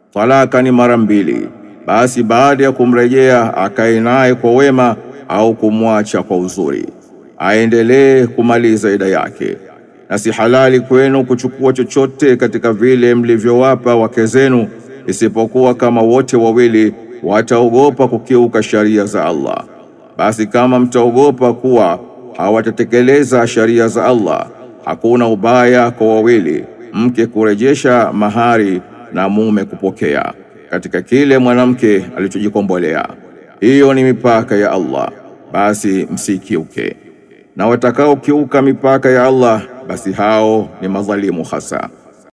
talaka ni mara mbili, basi baada ya kumrejea akae naye kwa wema au kumwacha kwa uzuri, aendelee kumaliza ida yake. Na si halali kwenu kuchukua chochote katika vile mlivyowapa wake zenu, isipokuwa kama wote wawili wataogopa kukiuka sharia za Allah. Basi kama mtaogopa kuwa hawatatekeleza sharia za Allah, hakuna ubaya kwa wawili, mke kurejesha mahari na mume kupokea katika kile mwanamke alichojikombolea. Hiyo ni mipaka ya Allah, basi msikiuke. Na watakaokiuka mipaka ya Allah, basi hao ni madhalimu hasa.